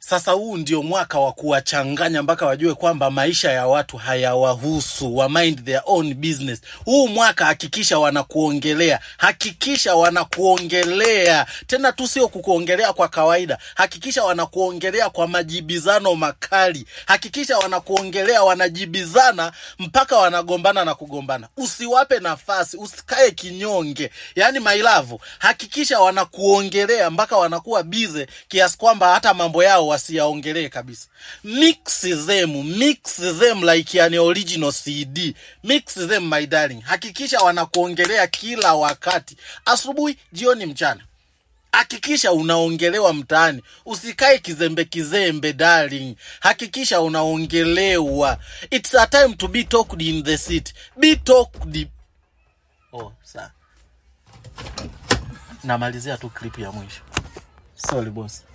sasa huu ndio mwaka wa kuwachanganya mpaka wajue kwamba maisha ya watu hayawahusu wa mind their own business huu mwaka hakikisha wanakuongelea hakikisha wanakuongelea tena tu sio kukuongelea kwa kawaida hakikisha wanakuongelea kwa majibizano makali hakikisha wanakuongelea wanajibizana mpaka wanagombana na kugombana usiwape nafasi usikae kinyonge yaani mailavu hakikisha wanakuongelea mpaka wanakuwa bize kiasi kwamba hata mambo yao wasiyaongelee kabisa mix them mix them like an original cd mix them my darling hakikisha wanakuongelea kila wakati asubuhi jioni mchana hakikisha unaongelewa mtaani usikae kizembe kizembe darling hakikisha unaongelewa it's a time to be talked in the city be talked oh, saa namalizia tu clip ya mwisho sorry boss